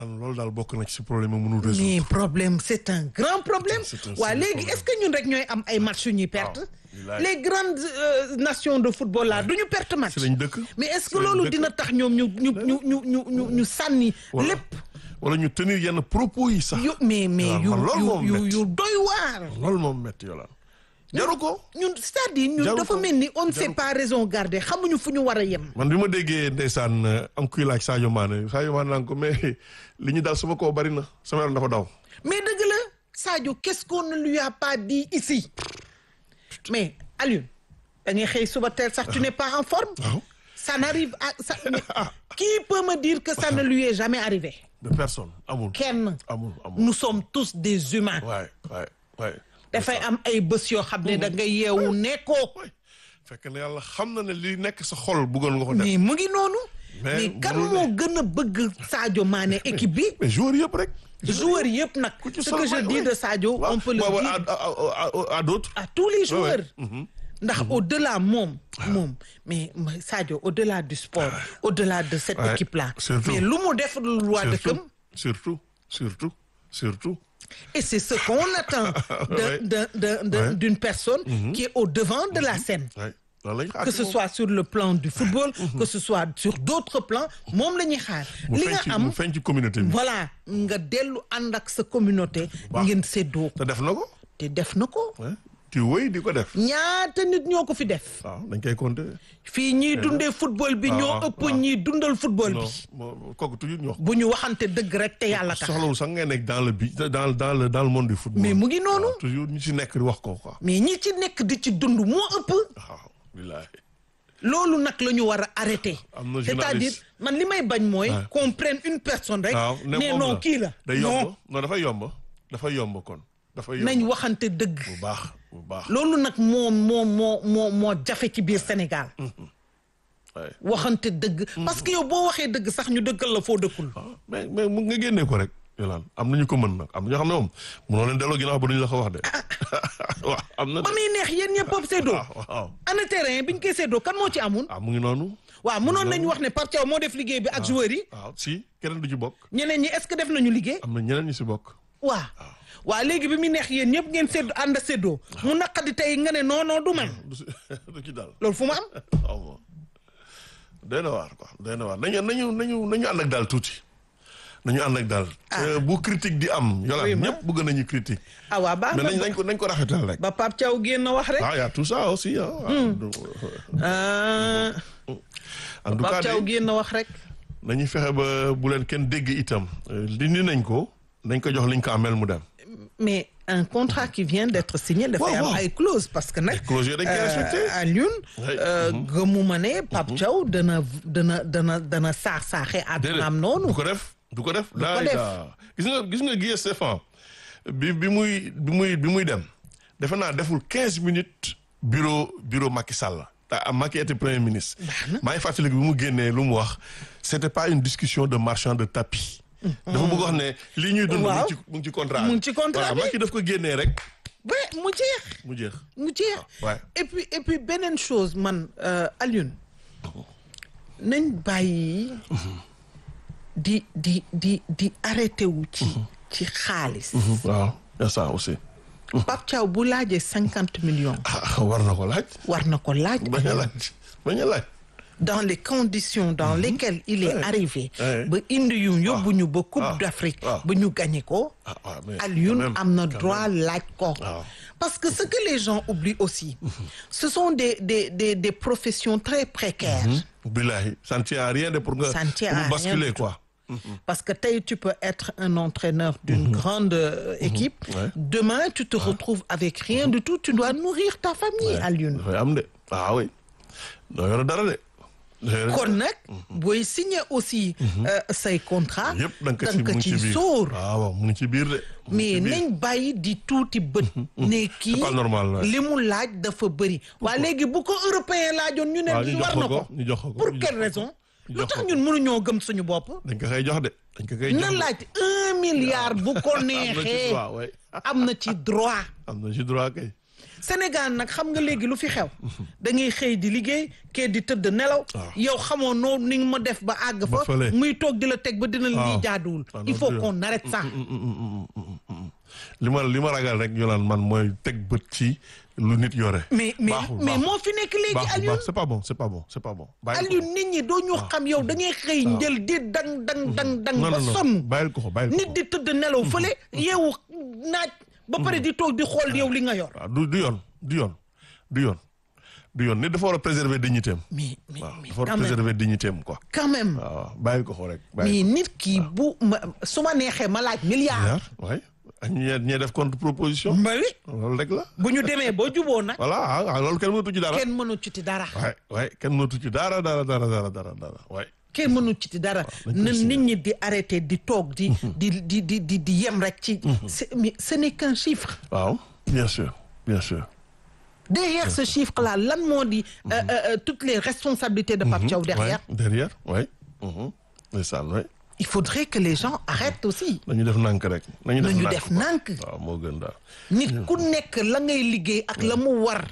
man loolu daal bokk na ci si problème mu mënul résoudre. mais problème c'est un grand problème C'est un- c'est waa un léegi problème. est-ce que ñun rek ñooy am ay match yu ñuy perte bilaay. les grandes euh, nations de football là du ñu perte match si lañ dëkk. mais est-ce que si lañ loolu dëkk. dina tax ñoom ñu ñu ñu ñu ñu ñu ñu sànni Wala- lépp wala ñu tenir yenn propos yi sax. yu mais mais waaw, yu man loolu moom yu yu metti. yu doy waar loolu moom métti yolaan jaru ko. ñun c'est-à-dire ñun Jaru dafa ko. mel ni on ne sait Jaru ko. pas raison garder xamuñu fu ñu war a yem man bi ma déggee ndeysaan euh, am kuy laaj Sadio Mané Sadio Mané naan ko mais li ñu daal sama koo bari na sama yaram dafa daw. mais dëgg la Sadio qu'est-ce qu'on ne lui a pas dit ici mais Alioune da ngay xëy suba teel sax tu n'es pas en forme waaw ça n'arrive à ça mais qui peut me dire que ça ne lui est jamais arrivé de personne amul. kenn amul amul. nous sommes tous des humains waay waay waay. dafay am ay bés yoo xam ne da nga yeewu nekkoo waay fekk na yàlla xam na ne li nekk sa xol bëggoon nga ko def. mais mu ngi noonu Mais mais kan mënul moo ne. gën a bëgg Sadio Mané équipe bi mais joueur yëpp rek. joueurs yëpp nag ku ci ce sol que je waay, dis waay. de Sadio waaw on peut le waaw, dire à à à à d'autres. à tous les Ouais, ouais. joueurs ndax au-delà moom moom mais mais Sadio au-delà du sport au-delà de cette Ouais, équipe là surtout. mais lu mu def lu waa dëkkam surtout surtout surtout. et c'est ce qu'on attend de Ouais. de de de Ouais. d'une personne qui est au devant de la scène waay loolu la ñu xaar que ci ce moom. soit sur le plan du football que ce soit sur d'autres plans moom la ñuy xaar mu li feeñ nga ci am mu feeñ ci communauté bi. voilà nga dellu ànd ak sa communauté baax. ngeen séddoo te def na ko. te def na ko ouais. ci wéy di ko def. ñaata nit ñoo ko fi def waaw dañ koy compter. fii ñiy dundee football bi waaw, ñoo waaw, ëpp waaw. ñiy dundal football non bi moo kooku toujours ñu wax. bu ñu waxante dëgg rek te yàlla tax soxlawul sax ngay nekk dans le bi dans dans le dans le monde du football. mais mu ngi noonu waaw, toujours ñu ci nekk di wax ko quoi. mais ñi ci nekk di ci dund moo ëpp waaw bilaay. loolu nag la ñu war a arrêter Am na c'est-à-dire journaliste. man li may bañ mooy Ouais. qu'on prenne une personne rek waaw ne moom non kii la day non yomb non dafay yomb dafay yomb kon. dafay yomb nañ waxante dëgg bu baax bu baax. loolu nag moo moo moo moo moo jafe ci biir Sénégal waay. waxante dëgg parce que yow boo waxee dëgg sax ñu dëggal la foo dëkkul ah mais mais mu nga génnee ko rek. yolaan am na ñu ko mën nag am na ñoo xam ne moom mënoo leen delloo ginnaaw ba duñu la ko wax de. waaw am na de. ba muy neex yéen ñëpp a séddoo waaw waaw. ana terrain biñ koy séddoo kan moo ci amoon ah mu ngi noonu. waaw mënoon nañu wax ne Pape Thiaw moo def liggéey bi ak joueurs yi waaw si keneen du ci bokk. ñeneen ñi est-ce que def nañu liggéey am na ñeneen ñu si bokk. waa waa léegi bi muy neex yéen ñëpp ngeen séddoo ànd a séddoo mu naqadi tey nga ne non non du man du si du ci dal. loolu fu mu am waaw moom doy na waar quoi doy na waar nañu nañu nañu nañu ànd ak daal tuuti nañu ànd ak daal. Euh, bu critique di am. Oui, yolaan ma. ñëpp bëgg nañu critique. ah waa baax mais nañ na nañ ko nañ ko rafetal rek. ba Pape Thiaw génn wax rek ah y a tout ça aussi ah. ah en tout cas Pape Thiaw de génn wax rek nañu fexe ba bu leen kenn dégg itam. Euh, dindi nañ ko nañ ko jox liñ ko amel mu dem. mais un contrat qui vient d'être signé dafay am waaw. ay clause parce que nag Ay clause yooyu dañ koy respecté. Alioune Oui. gëmuma ne Pape Thiaw dana dana dana dana saax saaxe àddunaam noonu du ko def du ko def. ko daay def. daa. gis nga gis nga Guy Stéphane bi bi muy bi muy bi muy dem defe naa deful quinze minutes bureau bureau Macky Sall. te Macky était premier ministre. maa ngi fàttali bi mu génnee lu mu wax c'était pas une discussion de marchand de tapis. dafa bëgg wax ne li ñuy dund. mu Waaw. ngi ci mu ngi ci contrat Mu ngi ci contrat voilà bi. Macky daf ko génnee rek ba mu jeex mu jeex. mu jeex ouais. et puis et puis beneen chose man euh, Alioune nañ bàyyi di di di di arrêté wu ci ci xaalis waaw y a ça aussi. Pape Thiaw bu laajee cinquante millions ah war na ko laaj. war na ko laaj bañ a laaj bañ a laaj. dans les conditions dans lesquelles il est Ouais. arrivé Ouais. ba indi yu yóbbu ñu ba Coupe Ah. d'Afrique Ah. ba ñu gagné ko ah waaw mais Alioune quand même, am na quand droit même. laaj ko Ah. parce que ce que les gens oublient aussi ce sont des des des des professions très précaires Billahi, ça ne tient à rien de pour nga Ça ne tient pour à rien basculer du tout. quoi. Parce que tey tu peux être un entraîneur d'une grande euh, équipe. Ouais. Demain, tu te retrouves avec rien du tout. Tu dois nourrir ta famille, Alioune. dafay am de ah oui doo yore dara de. doo yore kon nag booy signer aussi euh, say contrat yëpp da nga ko da ci nga mu ko ngi ci ci biir sóor waaw waaw mu ngi ci biir de. mu ngi mais ci biir. nañ bàyyi di tuuti bët ne kii pas normal, ouais. li mu laaj dafa bëri waa léegi bu ko européen laajoon ñu ne waaw ñu jox war ko na ko ko ñu jox ko ko pour ñu quelle jox ko raison ñu lu jox tax ko ko. ñun mënuñoo gëm suñu bopp dañ ko koy jox de dañ ko koy jox na de. laaj un milliard bu ko am na ci neexee droit ouais. am na ci droit am na ci droit kay. Sénégal nag xam nga léegi lu fi xew da ngay xëy di liggéey kee di tëdd nelaw yow xamoo noo ni nga ma def ba àgg Ba fa fële. muy toog di la teg ba dina lii waaw. jaaduwul Ah, il non, faut du- qu'on arrête ça li ma li ma ragal rek Yolande man mooy teg bët ci lu nit yore. mais mais Baaxul, mais baaxul. moo fi nekk léegi baaxul Alioune baax c'est pas bon c'est pas bon c'est pas bon. bàyyi ko Alioune nit ñi doo ñu xam yow da ngay xëy njël di dang dang dang dang non ba non non sonn bàyyil ko ko bàyyil ko nit ko. di tëdd nelaw fële yeewu naaj ba pare di toog di xool yow li nga yor waaw du du yoon du yoon du yoon du yoon nit dafa war a préserver dignité am. mais mais waaw mais dafa war a quand même préserver dignité am quoi. quand même waaw waaw bàyyil ko ko rek. mais bàyyil nit ki bu ma su ma neexee ma laaj milliard ko waay ak ñee ñee def contre proposition. ma wi loolu rek la. bu ñu demee boo juboo nag voilà ah ah, loolu kenn mënatu ci dara. kenn mënu ci ti dara waay waay kenn mënatu ci dara dara dara dara dara dara waay. kenn mënu ci ti dara dañ koy na signé. nit ñi di arrêté di toog di di di di di di yem rek ci c'est- mais ce n'est qu'un chiffre waaw bien sûr bien sûr. derrière ce chiffre là lan moo di euh, euh, euh, toutes les responsabilités de Pape Thiaw derrière Ouais, derrière oui. ndeysaan oui. il faudrait que les gens arrêtent aussi nañu def nànk rek. nañu def nañu nànk def quoi. nànk waaw moo gën daal. nit ku nekk la ngay liggéey ak la mu war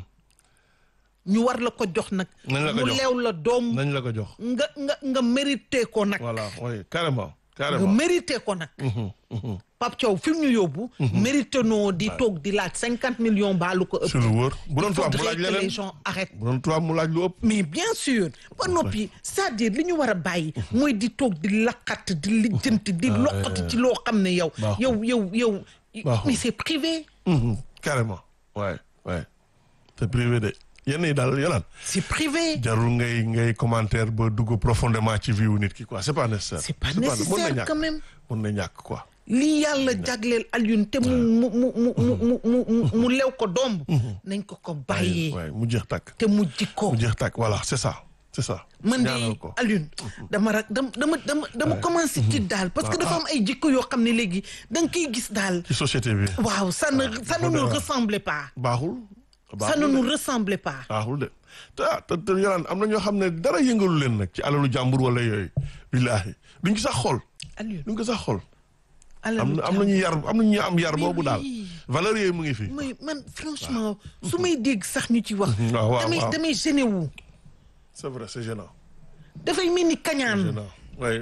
ñu war la ko jox nag Nañ la ko mu jox. leew la doom nañ la ko jox. nga nga nga mérité ko nag voilà oui carrément nga carrément. mérité ko nag Pape Thiaw fi mu ñu yóbbu mérité noo di toog di laaj cinquante millions baalu ko ëpp sur lu wóor bu doon il tubaab mu faudrait laaj que les leneen gens arrêtent bu doon tubaab mu laaj lu ëpp. mais bien sûr ba noppi c'est-à-dire li ñu war a bàyyi mooy di toog di laqat di lijjanti di loqati ci loo xam ne yow Baaxul. yow yow yow Baaxul. mais c'est privé Mhm, carrément waay waay c'est privé de yenn yi daal yolaan c'est privé jarul ngay ngay commentaire ba dugg profondément ci vie wu nit ki quoi c'est pas nécessaire. c'est pas mën na nécessaire ñàkk quand même mën na ñàkk quoi. lii yàlla jagleel Alioune te mu mu mu mu mu mu mu mu mu lew ko domb nañ ko ko bàyyee waay mu jeex tàkk. te mu jikko mu jeex tàkk voilà c'est ça c'est ça. man ñaanal de ko Alioune dama rak dama dama dama dama commencé ci daal parce que dafa am ay jikko yoo xam ne léegi da nga koy gis daal ci société bi. waaw ça ne ça ne dafa nous doy waar. ressemble pas baaxul. ça ne baaxul de nous ressemble pas baaxul de te ah te te yolaan am na ñoo xam ne dara yëngalu leen nag ci alalu jàmbur wala yooyu. billaahi duñ ko sax xool. Alioune duñ ko sax xool. am alalu na am nañu yar am nañu am yar Mais boobu daal. oui. valeur yooyu mu ngi fi. may man franchement su may dégg sax ñu ci wax waaw waaw damay waaw. damay gêné wu c'est vrai c'est gênant. dafay mel ni kañaan gênant oui.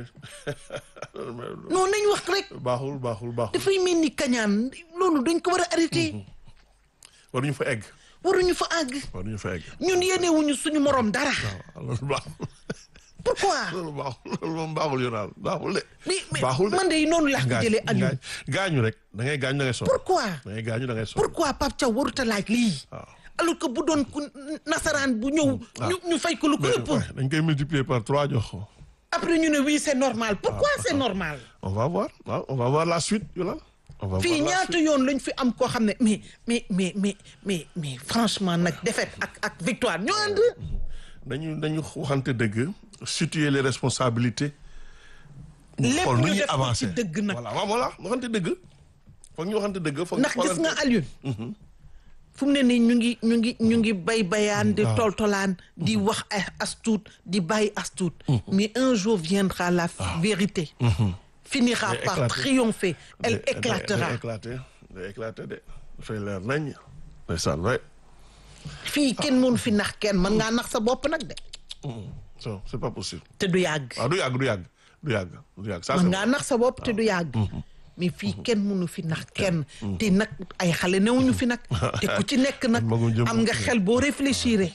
non nañ wax rek baaxul baaxul baaxul. dafay mel ni kañaan loolu dañ ko war a arrêté waruñu fa egg. waruñu fa àgg waruñu fa egg. ñun yéenewuñu suñu morom dara waaw loolu baaxul. pourquoi loolu baaxul loolu moom baaxul yonaal baaxul de. mais mais baaxul de. man de noonu laa ko gaañ jëlee Alioune gaañu rek da ngay gaañu da ngay sonn. pourquoi da ngay gaañu da ngay sonn. pourquoi Pape Thiaw warut a laaj lii waaw. alors que bu doon ku nasaraan bu ñëw ñu ñu fay ko lu ko mais ëpp ouais, dañ koy multiplier par trois jox ko. après ñu ne oui c'est normal pourquoi c'est normal on va voir waaw on va voir la suite yolaan. on va fii voir la ñaata suite. yoon lañ fi am koo xam ne mais mais mais mais mais mais franchement nag défaite ak ak victoire ñoo ànd dañu dañu waxante dëgg situer les responsabilités. ñu lépp xool nu ñu ñuy def ko avancer ci dëgg nag voilà waaw voilà waxante dëgg. foog ñu waxante dëgg. foog ñu ndax gis nga xoolante. Alioune fu mu ne nii ñu ngi ñu ngi ñu ngi bay bayaan di waaw. toltolaan di wax ay astuut di bàyyi astuut mais un jour viendra la vérité finira Day par éclater. triompher elle Day- day- éclatera day éclater day éclater de dafay leer nañ. ndeysaan waay. fii kenn mënu fi nax kenn mën ngaa nax sa bopp nag de so c'est pas possible. te du yàgg waaw du yàgg du yàgg du yàgg du yàgg. ça mën c'est ngaa nax sa bopp te du yàgg mais fii kenn mënu fi nax kenn te nag ay xale newuñu fi nag te ku ci nekk nag Magum jëm. am nga xel boo réfléchir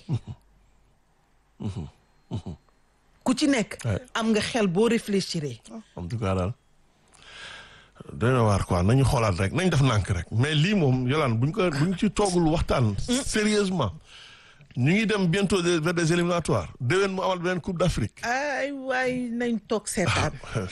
ku ci nekk Ouais. am nga xel boo réfléchir en tout cas daal doy na waar quoi nañu xoolaat rek nañ def nànk rek mais lii moom yolaan buñ ko buñ ci toogul waxtaan sérieusement ñu ngi dem bientôt des- vers des éliminatoires déwén mu amal beneen coupe d'Afrique ay waay nañ toog seetaan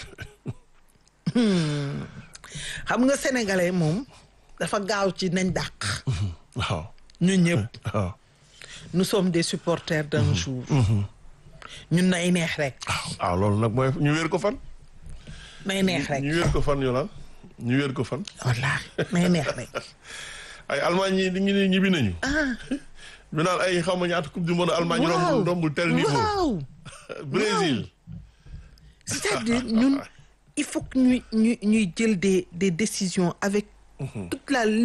xam nga sénégalais moom dafa gaaw ci nañ dàq waaw ñun ñëpp waaw nous sommes des supporters d'un jour ñun nay neex rek waaw loolu nag mooy ñu wéer ko fan nay neex rek ñu wéer ko fan yolaan ñu wéer ko fan wallaahi nay neex rek ay Allemagne yi ñu ne ñibbi nañu ah ñu naan ay xaw ma ñaata coupe du monde Allemagne waaw rombul rombul tel niveau waaw Brésil c'est-à-dire ñun il faut que ñuy ñuy ñuy jël des des décisions avec toute la toute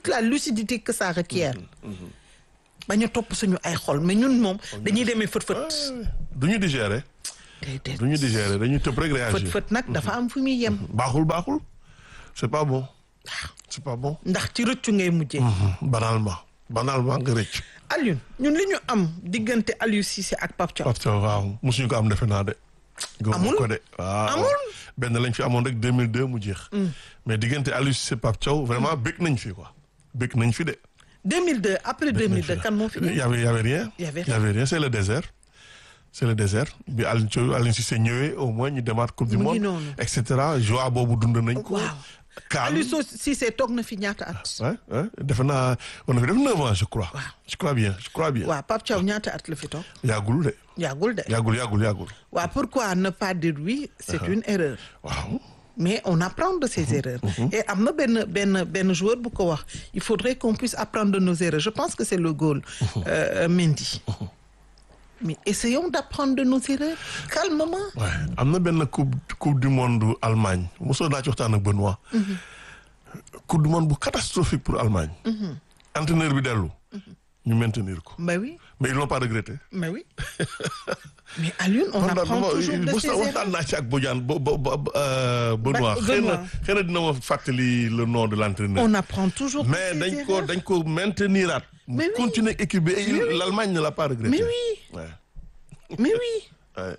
toute la lucidité que ça requiert bañ a topp suñu ay xol mais ñun moom dañuy demee fët-fët du ñu digérer déedéet du ñu digérer dañuy tëb rek réagir fët-fët nag dafa am fu muy yem baaxul baaxul c'est pas bon c'est pas bon ndax ci rëccu ngay mujjee banalement banalement nga rëcc Alioune ñun li ñu am diggante Aliou Cissé ak Pape Thiaw Pape Thiaw waaw mosuñu ko am defe naa de gëmuma Amul? ko de waaw Amul? benn lañ fi amoon rek 2002 mu jeex mais diggante Aliou Cissé Pape Thiaw vraiment bëgg nañ fi quoi bëgg nañ fi de 2002 après 2002 kan moo fi y ne avait y avait rien Y avait y avait rien c'est le désert c'est le désert bi Aliou Thiaw Aliou Cissé ñëwee au moins ñu demaat coupe du Mu ngi monde noonu. et cetera joie boobu dund nañ ko waaw calme Aliou Sow Cissé toog na fi ñaata at ouais ouais defe naa on a fait def neuf ans je crois je crois bien je crois bien waaw Pape Thiaw ñaata at la fi toog yàggul de yàggul de yàggul yàggul yàggul waaw pourquoi ne pas dire oui c'est une erreur waaw mais on apprend de ses erreurs et am na benn benn benn joueur bu ko wax il faudrait qu'on puisse apprendre de nos erreurs je pense que c'est le goal euh, Mendy mais essayons d'apprendre de nos erreurs calmement ouais am na benn coupe coupe du monde Allemagne mosoo naa ci waxtaan ak Benoît coupe du monde bu catastrophique pour Allemagne entraîneur bi dellu ñu maintenir ko mais oui mais ils l'ont pas regretté mais oui mais Alioune on apprend toujours de ses waxtaan erreurs naa ci ak Bodiane bo bo bo euh, Benoît Ba- xëy na Benoît. xëy na dina ma fàttali le nom de l'entraîneur on apprend toujours de mais ses dañ ko erreurs. dañ ko mainteniraat mu Mais oui. continuer équipe bi et il- l'Allemagne ne l'a pas regretté mais oui ouais mais oui ouais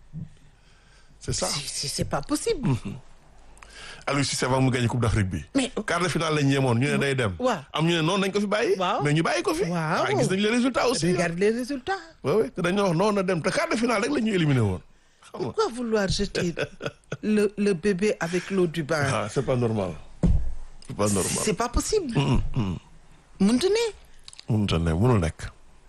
c'est ça c'est c'est- c'est pas possible Aliou Cissé avant mu gagné coupe d'Afrique bi mais quart de finale lañ yemoon ñu ne day dem waaw. am ñu ne noonu nañ ko fi bàyyi Waaw. mais ñu bàyyi ko fi Waaw. gis nañ les résultats aussi regarde les résultats ouais ouais te dañoo wax noonu na dem te quart de finale rek la ñu éliminé woon xam nga pourquoi vouloir jeter le le bébé avec l'eau du bain ah c'est pas normal c'est pas normal c'est pas possible mënta ne mënut a ne mënul nekk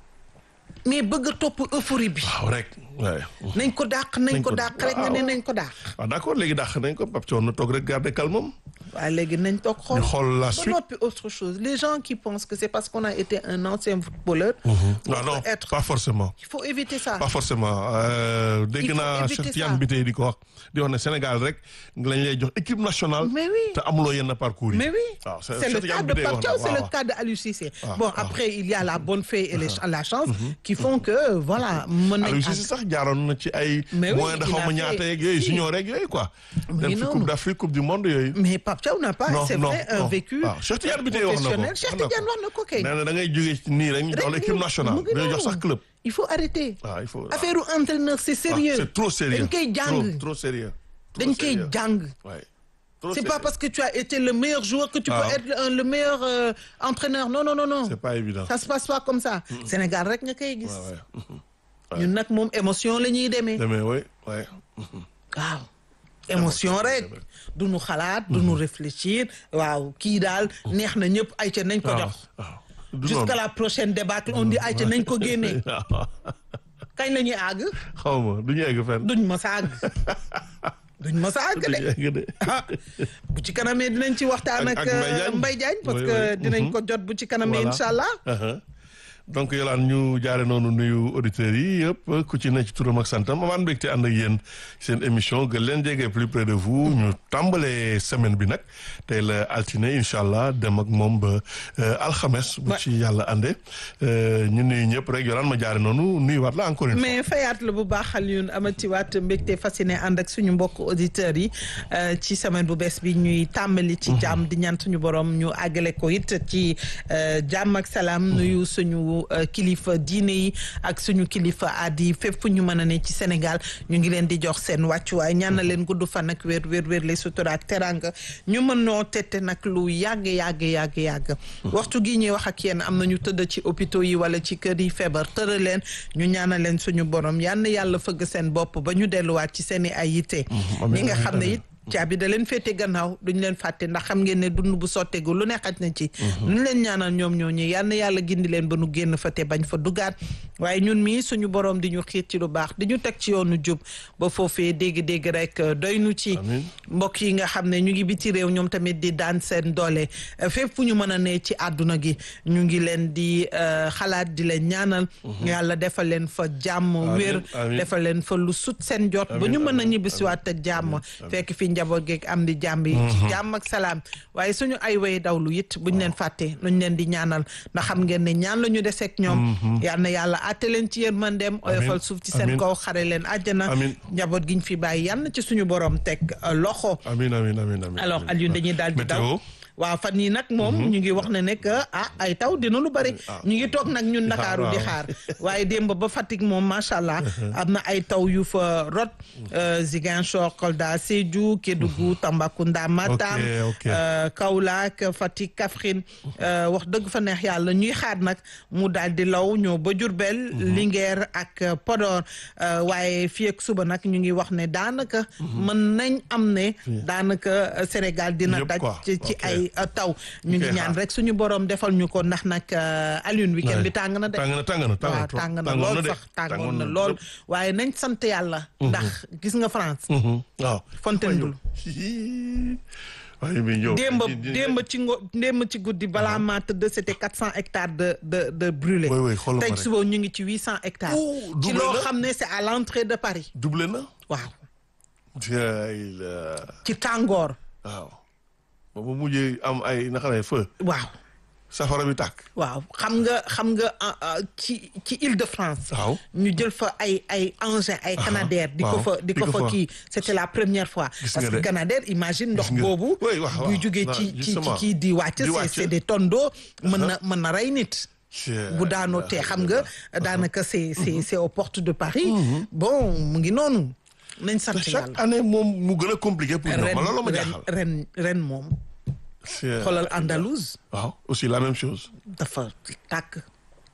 mais bëgg a topp euphorie bi waaw rek waaye nañ ko dàq nañ Nañ ko ko- dàq rek nga ne waaw. nañ ko dàq waaw d'accord léegi dàq nañ ko Pape Thiaw na toog rek garder calme waaye léegi nañ toog xool ñu xool la ba suite noppi autre chose les gens qui pensent que c'est parce qu'on a été un ancien footballeur non faut non être- pas forcément il faut éviter ça pas forcément euh, dégg Il faut naa éviter Cheikh ça. Tidiane bi tey di ko wax di wax ne Sénégal rek lañ lay jox équipe nationale Mais oui. te amuloo yenn parcours yi mais oui waaw c'est Cheikh le Tidiane cas bi de tey Pape wax Thiaw na, c'est waaw, le waaw. cas de Aliou Cissé Ah, bon ah. après il y a la bonne fée et les- la chance qui font que voilà mën nañ Aliou àgg. Cissé sax jaaroon na ci ay Mais oui, moyens de il xaw a ma fait- ñaata yeeg yooyu si. junior rek yooyu quoi Mu dem ngi fi noonu. coupe d'Afrique coupe du monde yooyu mais Pape Thiaw n'a pas non c'est non vrai un non. vécu waaw Cheikh Tidiane bi tey wax na ko professionnel Cheikh wax na ko. Tidiane wax na ko kay nee na da ngay jógee ci nii rek ñu jox Rek l'équipe mu- nationale mu ngi dañoo jox noonu. sax club il faut arrêter waaw il faut affaire u entraîneur c'est ah, sérieux c'est trop sérieux dañ koy jàng trop trop sérieux Trop dañ koy sérieux. jàng Ouais. Trop c'est pas sérieux. parce que tu as été le meilleur joueur que tu Ah. peux être un- le meilleur euh, entraîneur non non non non c'est pas évident ça se passe pas comme ça Sénégal rek nga koy gis ouais ouais ñun nag moom émotion la ñuy demee demee oui ouais waaw émotion rek du nu xalaat du nu réfléchir waaw kii daal neex na ñëpp ay ca nañ ko waaw jox waaw du jusqu'à noonu la prochaine débâcle on dit ay ca nañ ko génnee kañ la ñuy àgg xaw ma du ñu egg fenn duñ ma sa àgg duñ ma sa àgg du de ñu egg de ah bu ci kanamee dinañ ci waxtaan Ak- ak ak Mbaye Diagne. Mbaye Diagne parce Oui, que oui. dinañ Mhm. ko jot bu ci kanamee Voilà. incha allah Uh-huh. donc yolaan ñu jaare noonu nuyu auditeurs yi yëpp ku ci ne ci turam ak santam amaan mbégte ànd ak yéen seen émission gën leen jege plus près de vous ñu tàmbalee semaine bi nag tey la altine incha allah dem ak moom ba euh, alxames bu Ouais. ci yàlla ànde euh, ñu nuyu ñëpp rek yolaan ma jaare noonu nuyuwaat la encore une fois mais fayaat la bu baax Alioune amati waat mbégte fasciné ànd ak suñu mbokk auditeurs yi euh, ci semaine bu bees bi ñuy tàmbali ci jàmm di ñaan suñu borom ñu àggale ko it ci euh, jàmm ak salaam nuyu suñu euh, kilifa diine yi ak suñu kilifa aadi yi fépp fu ñu mën a ne ci Sénégal ñu ngi leen di jox seen wàccuwaay ñaan na leen gudd fan ak wér wér wér les sutura ak teranga ñu mën noo tette nag lu yàgg yàgg yàgg yàgg waxtu gi ñuy wax ak yéen am na ñu tëdd ci hôpitaux yi wala ci kër yi feebar tëral leen ñu ñaanal leen suñu borom yal na yàlla fëgg seen bopp ba ñu delluwaat ci seen i ay yitte ñi nga xam ne it caabi da leen féete gannaaw duñ leen fàtte ndax xam ngeen ne dund bu sotteegu lu ne xaj na ci ñu leen ñaanal ñoom ñoo ñi yal na yàlla gindi leen ba nu génn fa te bañ fa dugaat waaye ñun mii suñu borom di ñu xiir ci lu baax di ñu teg ci yoonu jub ba foofee dégg-dégg rek doy nu ci Amiin. mbokk yi nga xam ne ñu ngi biti réew ñoom tamit di daan seen doole euh, fépp fu ñu mën a ne ci àdduna gi ñu ngi leen di euh, xalaat di leen ñaanal yàlla defal leen fa jàmm Amiin, wér amiin. defal leen fa lu sut seen jot ba Amiin, ñu mën a amiin, ñibbisiwaat ak jàmm fekk fi njaboot geeg am di jàmm yi ci jàmm ak salaam waaye suñu ay way dawlu it buñ leen fàtte nuñ leen di ñaanal ndax xam ngeen ne ñaan la ñu deseeg ñoom yal na yàlla àtte leen ci yërmandeem oyofal suuf ci seen amiin. kaw xare leen àjjana Amiin. njaboot giñ fi bàyyi yal na ci suñu borom teg euh, loxo amiin amiin amiin amiin alors Alioune dañuy daal di daw météo waaw fan yii nag moom ñu ngi wax ne ne que ah ay taw dina lu bëri ñu ngi toog nag ñun Ndakaaru di xaar waaye démb ba Fatick moom macha allah am na ay taw yu fa rot euh, Ziguinchor Kolda Sédhiou Kédougou Tambacounda Matam ok. euh, Kaolack Fatick Kaffrine euh, wax dëgg fa neex yàlla ñuy xaar nag mu daal di law ñëw ba Diourbel Linguère ak euh, Podor euh, waaye fii ak suba nag ñu ngi wax ne daanaka mën nañ am ne daanaka euh, Sénégal dina Yëpp daj quoi. ci ci Ok. ay uh, taw ñu ngi Ok, ñaan xaar. rek suñu borom defal ñu ko ndax nag uh, Alioune weekend bi tàng na de tàng na tàng na tàng na waaw trop. tàng na Tàngoon lool de. sax tàngoon Tàngoon na na lool lépp. waaye nañ sant yàlla ndax gis nga France Mhm. waaw. Fontainebleau waaye bi ñëw. démb di- di- démb ci ngo démb ci guddi balaa maa tëdd c'était quatre cent hectares de de de brûlés Oui, oui, xoolal ma tey rek. suba ñu ngi ci huit cent hectares Ouh, ci doublé loo na. xam ne c'est à l'entrée de Paris doublé na. waaw jaay la ci tàngoor waaw. ba mu mujjee am ay naka lay feu. waaw safara bi tàkk. waaw xam nga xam nga ah, ah, ci ci Île-de-France waaw. ñu jël fa ay ay engins ay Canadair di ko waaw, fa di di ko ko fa fa. kii c'était la première fois Gis parce nga que de. Canadair imagine ndox nga. boobu Oui, waaw, buy waaw. jógee Non, ci ci ci justement. kii di wàcc Di c'est wàcc. c'est des tonneaux mën na mën na rey nit Jaay bu daanoo la. te xam nga daanaka c'est c'est c'est aux portes de Paris bon mu ngi noonu nañ sant chaque yàlla année moom mu gën a compliqué pour ñoom ren man loolu ma ren jaaxal. ren ren moom Jaay xoolal la. Andalouse waaw aussi la même chose. dafa tàkk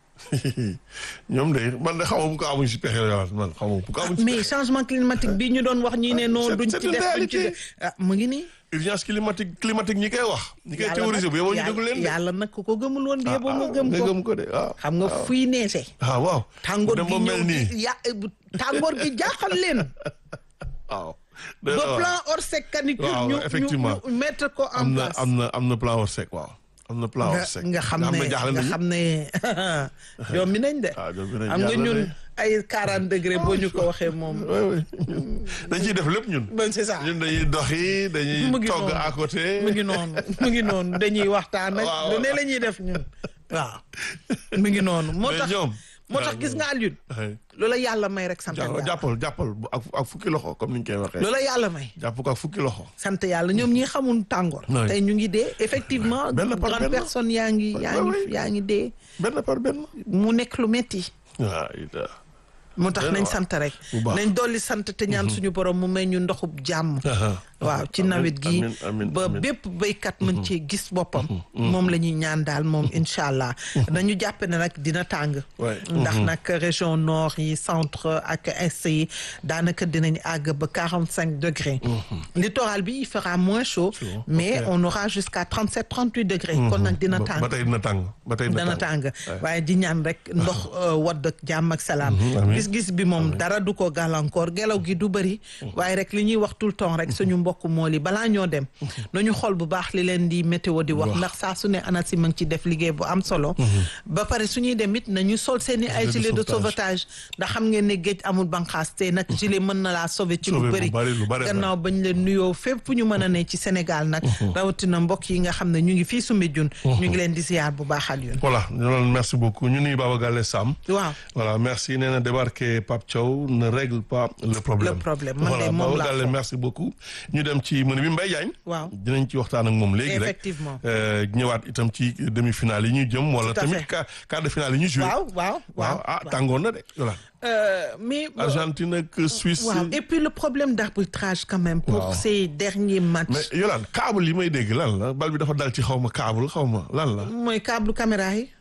ñoom de man de xaw ma bu ko amuñ si pexe la man xaw ma bu ko amuñ si mais pexe. changement climatique bi ñu doon wax ñii ne non c'est- duñ c'est ci une def duñ ci réalité. def ah mu ngi nii urgence climatique climatique ñi koy wax. ñi koy yàlla théoriser nag- bu yeboo ñu yàlla- déglu leen de. yàlla nag ku ko gëmul woon bi Ah, yeboo nga ah, gëm nga ko gëm ko de waaw. xam nga fuy neese ah waaw. tàngoor dem gi ba ñëw mel nii di ya tàngoor gi jaaxal leen waaw. ba plan Orsec canicule waaw, ñu effectivement. ñu ñu mettre ko en am na place am na am na plan Orsec waaw. am na plan nga Orsec. nga xam nga ne jaaxle nga nañu. xam ne ñoom mi nañ de ah ñoom dinañ xam nga jaaxle ñun de. ay 40 degré boo ñu ko waxee moom oui oui dañ ciy def lépp ñun. ben c'est ça ñun dañuy doxi dañuy Mu ngi togg noonu. à côté. mu ngi noonu mu ngi noonu dañuy waxtaan ak Waaw, lu ne waaw. la ñuy def ñun waaw mu ngi noonu moo Mais tax ñoom. moo tax gis nga Alioune ay loola yàlla may rek sant jàpp- yàlla jàppal jàppal bu- ak ak fukki loxo comme ni ñu koy waxee. loola yàlla may jàpp ko ak fukki loxo. sant yàlla ñoom ñi xamul tàngoor Oui. tey ñu ngi dee effectivement Benn par grande benn. personne yaa ngi yaa Oui, ngi oui. yaa ngi dee benn par benn. mu nekk lu metti waaw it moo tax Benn nañ waar. sant rek Bu baax. nañ dolli sant te ñaan suñu borom mu may ñu ndoxub jàmm waaw ci Amiin, nawet gi amiin, amiin, ba amiin. bépp béykat mën cee gis boppam moom la ñuy ñaan daal moom incha allah dañu jàpp ne nag dina tàng Ouais. ndax nag région nord yi centre ak est yi daanaka dinañ àgg ba quarante cinq degrés littoral bi il fera moins chaud mais on aura jusqu'à trente sept trente huit degrés kon nag dina ba tàng ba tey dina tàng ba tey dana tàng waaye di ñaan rek ndox euh, wadd ak jàmm ak salaam amiin. gis-gis bi moom dara du ko gàllankoor gelaw gi du bëri waaye rek li ñuy wax tout le temps rek suñu mbokk mool yi balaa ñoo dem nañu xool bu baax li leen di météo di wax Wax. ndax saa su ne ANACIM a ngi ci def liggéey bu am solo ba pare suñuy dem it nañu sol seen i ay Gilet de gilet de sauvetage. sauvetage ndax xam ngeen ne géej amul banqaas te nag gilet mën na laa sauver ci lu Sauver bu bëri bari, lu bari, gannaaw bañ leen nuyoo fépp fu ñu mën a ne ci Sénégal nag rawatina mbokk yi nga xam ne ñu ngi fii Soumbédioune ñu ngi leen di ziar bu baax al yoon voilà ñu doon merci beaucoup ñu nuyu Baba Galle Sam. waaw voilà merci nee na débarquer Pape Thiaw ne règle pas le problème. Le problème, man de voilà moom Baba laa Galle foog. merci beaucoup. ñu dem ci mën bi Mbaye Diagne. waaw dinañ ci waxtaan ak moom léegi rek. Effectivement. Euh, ñëwaat itam ci demi-finale yi ñu jëm. wala Tout à tamit fait. quart quart de finale yi ñu joué. waaw waaw waaw ah waaw. tàngoon na de voilà. Euh, mais Argentine ak Suisse. waaw et puis le problème d'arbitrage quand même pour Waaw. ces derniers matchs mais Yolande câble yi may dégg lan la bal bi dafa dal ci xaw ma câble xaw ma lan la. mooy câble caméra yi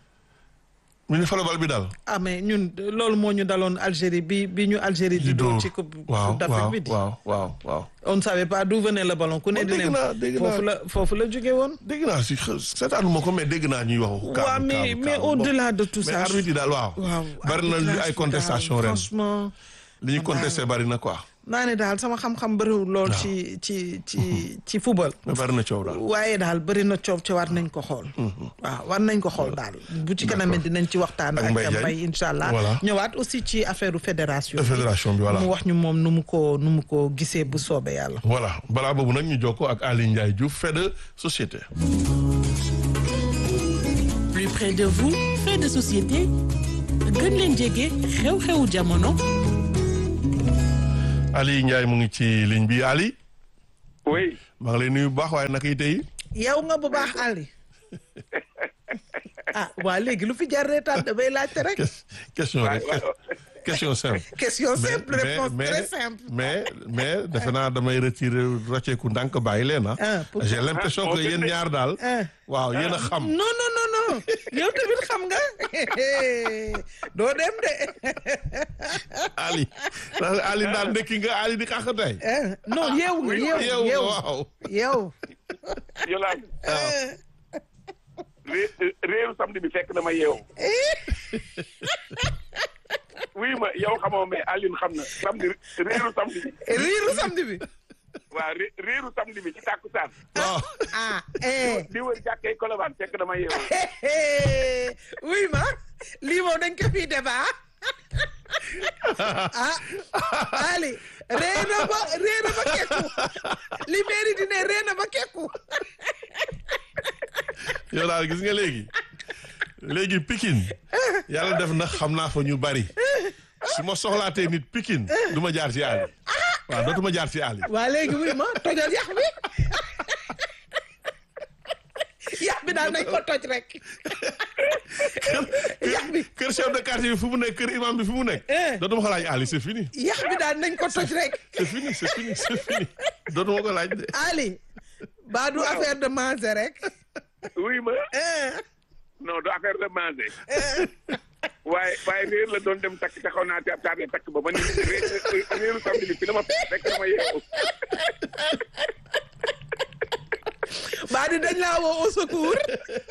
mu ne fa la bal bi dal. ah mais ñun loolu moo ñu daloon Algérie bi bi ñu Algérie di dóor ci coupe waaw coupe d'Afrique waaw bi di waaw waaw waaw. on ne savait pas d'où venait le ballon ku ne Oh, di dégg ne naa, dégg foofu naa. la foofu la jóge woon dégg naa si xë- seetaanu ma ko mais dégg naa ñuy wax. câble waaw mais câble, mais câble. au-delà de tout mais ça arbitre yi daal waaw. waaw bari na li arbitrage ay bi contestation daal, ren franchement li ñu contesté bari na quoi. naa ne daal sama xam-xam bëriwul lool ci ci ci ci football. mais bari na coow daal. waaye daal bëri na coow ci war nañ ko xool. waaw war nañ ko xool daal bu ci kanamee dinañ ci waxtaan. Ak ak Mbaye Diagne. Mbaye incha allah. Voilà. ñëwaat aussi ci affaire fédération. fédération bi voilà. mu wax ñu moom nu mu ko nu mu ko gisee bu soobee yàlla. voilà balaa boobu nag ñu jokkoo ak Aly Ndiaye Diouf fait de société. plus près de vous fait de société gën leen jege xew-xewu jamono Aly Ndiaye mu ngi ci ligne bi Ali oui maa ngi lay nuyu bu baax waaye naka yi tey yow nga bu baax Ali. ah waa léegi lu fi jar reetaan damay laajte rek. ques- question rek question simple. question simple mais réponse mais très simple. mais mais defe naa damay retirer rocceeku ndànk bàyyi leen ah. Ah, pourquoi? j'ai l'impression Ah, que yéen ñaar daal. Ah. waaw yéen a xam. non non non non yow tamit xam nga doo dem de Ali Ali daal ndekki nga Ali di xàq tey. Eh, non yeewu nga yeewu yow yeewu waaw. yeewu Yolande ré- réeru samedi bi fekk na ma yeewu oui ma yow xamoo mais Alioune xam na samedi réeru samedi bi riiru samedi bi waaw ré- réeru samedi bi ci tàkkusaan waaw. ah eh di wër jàkkee Colobane fekk na ma yeewu oui ma lii moom dañ ko fii débat ah Ali ree na ba ree na ba kekku li mairie di ne ree na ba kekku yow daal gis nga léegi léegi Pikine yàlla def na xam naa fa ñu bari su ma soxlaatee nit Pikine du ma jaar ci Ali waaw dootuma jaar ci Ali. waa léegi oui ma tojal yax bi yax bi daal nañ ko toj rek yax bi kër chef de quartier bi fu mu nekk kër imam bi fu mu nekk. Eh. dootuma ko laaj Ali c'est fini. yax bi daal nañ ko toj rek c'est fini c'est fini c'est fini dootuma ko laaj de. Ali baa du affaire de manger rek oui ma eh non du affaire de manger waaye waaye réer la doon dem takk taxaw naa te tardé takk ba ba ni ré- réeru samedi bi fi la ma fekk na ma yeewu baa di dañ laa woo au secours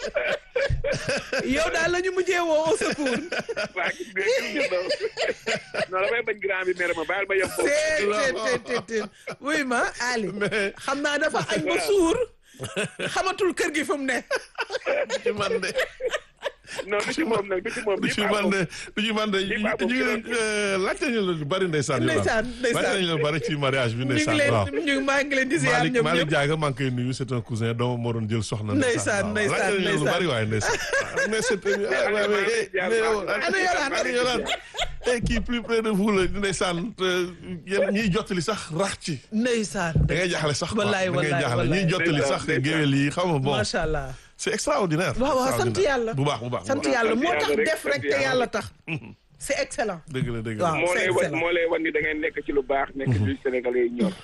yow daal la ñu mujjee woo au secours waa gis nga gis nga non non damay bañ grand bi mere ma baal ma yem foofu te te te te wuy ma Ali mais xam naa dafa añ ba suur xamatul kër gi fu mu ne du ci man de non du ci moom nag du ci moom du ci man de du ci man de ñu baa boobu ngi leen laajte ñu la lu bari ndeysaan. Ndeysaan, ndeysaan. laajte ñu la lu bari ci mariage bi ñu ngi ndeysaan leen waaw. ñu maa ngi leen di ziar Malick ñoom Malick ñëpp Diaga maa ngi koy nuyu c'est un cousin doomam moo doon jël soxna. Ndeysaan, waaw. ndeysaan, laajte nañu lu ndeysaan. bari waaye ndeysaan. mais c'est ah, ouais, ouais, eh, mais yow, Ana Yolande, ana Yolande. Eh, kii plus près de vous la ndeysaan te yéen ñiy jottali sax rax ci. ndeysaan da ngay jaaxle sax quoi Wallaay, da ngay wallaay, jaaxle wallaay. ñiy jottali sax Ndeysaan, géwél yi xam nga bon macha allah c'est extraordinaire. waaw waaw sant extraordinaire. yàlla bu baax bu baax bu sant baax. yàlla moo tax yàlla rek, def rek sant te yàlla. yàlla tax c'est excellent dëgg la dëgg Waaw. la. moo c'est lay wan excellent. moo lay wan ni da ngeen nekk ci lu baax nekk ci lu Sénégalais yi ñor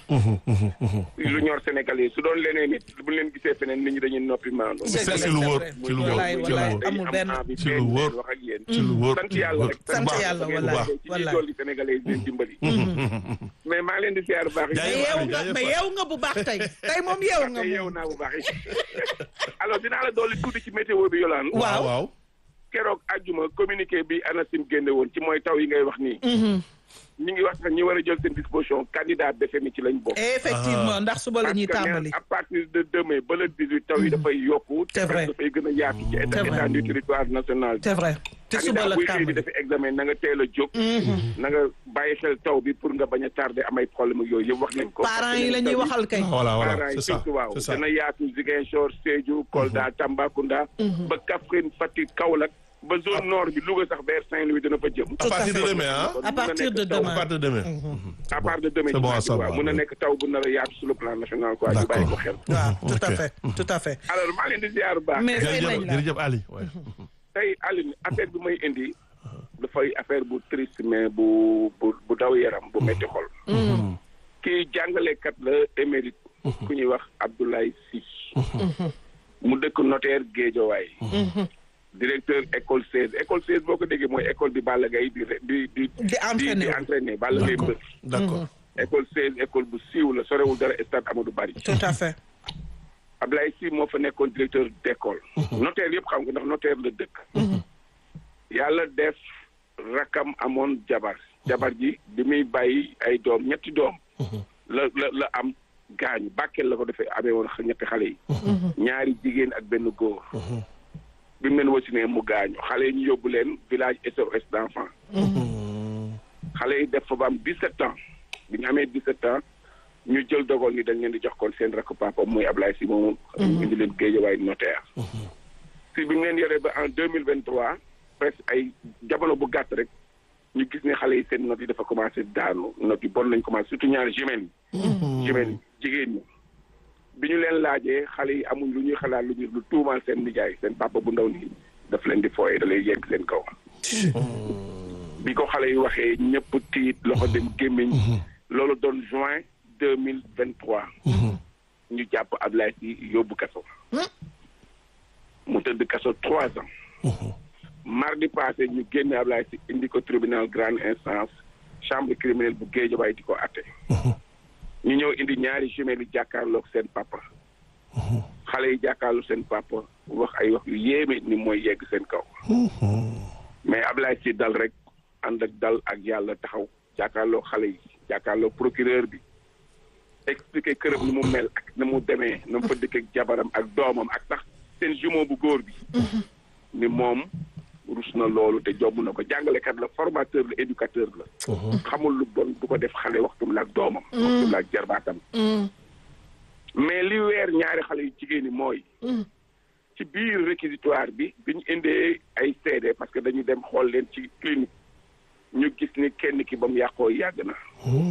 lu ñor Sénégalais yi su doon leneen nit bu leen gisee feneen nit ñi dañuy noppi maandu Dëgg la, ci lu c'est wóor vrai. ci lu wóor Wallaay, ci lu wallaay. wóor amul benn. ci lu wóor. wax ak yéen ci lu wóor sant yàlla rek sant bu baax. yàlla, bu wallaay. baax. ci ñuy wallaay. dolli Sénégalais yi di leen dimbali mais maa ngi leen di ziar bu baax mais Jaajëf, yeewu Ali, nga jaajëf, mais Ali. yeewu nga bu baax tey tey moom yeewu nga te yeewu moom naa bu baax alors dinaa la dolli tuuti ci météo bi yolaan waaw. waaw keroog àjjuma communiqué bi ANACIM génne woon ci mooy taw yi ngay wax nii ñi ngi wax sax ñi war a jël seen disposition candidat BFEM ci lañ bokk effectivement ndax suba la ñuy Parce que tàmbali à partir de demain ba le 18 taw yi dafay yokku C'est vrai. dafay gën a yaatu ci C'est état vrai. état du territoire national c'est vrai te suba la buy xëy di tàmbali dafa examen na nga teel a jóg na nga bàyyi xel taw bi pour nga bañ a tardé amay problème ak yooyu yëpp wax nañ ko parents yi la ñuy waxal kay voilà voilà parents c'est yi ça surtout waaw c'est ça dana yaatu Ziguinchor Sédhiou Kolda Tambacounda ba Kaffrine Fatick Kaolack ba zone nord bi Louga sax vers Saint-Louis dana fa jëm à partir de demain ah Kon à mun na partir nekk de taw- à demain partir de demain à part de demain C'est bon à ci waaw savoir, mun na oui. nekk taw bu nar a yaatu sur le plan national quoi ñu bàyyi ko xel waaw tout à Ok. fait tout à fait alors maa leen di ziar bu baax mais fay nañ jërëjëf la jërëjëf Ali waay tey Aline affaire bi may indi dafay affaire bu triste mais bu bu bu daw yaram bu metti xol kii jàngalekat la émérite ku ñuy wax Abdoulaye Sy mu dëkk notaire Guédiawaye directeur école 16 école 16 boo ko déggee mooy école bi Balla Gaye di di di Di entraîner. di entraîner Balla Gaye mbër d'accord école 16 école bu siiw la sorewul dara stade Amadou Barry tout à fait Ablaye Sy moo fa nekkoon directeur d'école notaire yëpp xam nga ndax notaire la dëkk yàlla def rakam amoon jabar jabar ji bi muy bàyyi ay doom ñetti doom la la la am gaañu Bakel la ko defee amee woon ñetti xale yi ñaari jigéen ak benn góor bi mu leen wasinee mu gaañu xale yi ñu yóbbu leen village SOS d'enfants xale yi def fa ba am 17 ans bi ñu amee 17 ans ñu jël dogal ni dañ leen di jox kon seen rakk papa muy Ablaye si moomu indi leen Géejawaay notaire si bi mu leen yoree ba en deux mille vingt trois presque ay jamono bu gàtt rek ñu gis ne xale yi seen notes yi dafa commencé daanu notes yi bon nañ commencé surtout ñaari jumelles yi jumelles yi jigéen ñi bi ñu leen laajee xale yi amuñ lu ñuy xalaat lu ñu lu tuumaal seen nijaay seen papa bu ndaw nii daf leen di fooye da lay yegg seen kaw bi ko xale yi waxee ñëpp tiit loxo dem gémmiñ loolu doon juin deux mille vingt trois ñu jàpp Ablaye si yóbbu kaso mu tëdd kaso trois ans mardi passé ñu génne Ablaye si indi ko tribunal grande instance chambre criminelle bu Guédiawaye di ko atte ñu ñëw indi ñaari jumelles yi jàkkaarloog seen papa xale yi jàkkaarloog seen papa wax ay wax yu yéeme ni mooy yegg seen kaw mais Ablaye si dal rek ànd ak dal ak yàlla taxaw jàkkaarloog xale yi jàkkaarloog procureur bi expliqué këram ni mu mel ak na mu demee na mu fa dëkk ak jabaram ak doomam ak sax seen jumeau bu góor bi ni moom rus na loolu te jomb na ko jàngalekat la formateur la éducateur la xamul lu bon du ko def xale waxtum la ak doomam waxtum la ak jarbaatam mais li weer ñaari xale yu jigéen ñi mooy ci biir réquisitoire bi bi ñu indee ay seede parce que dañu dem xool leen ci clinique ñu gis ni kenn ki ba mu yàqoo yàgg na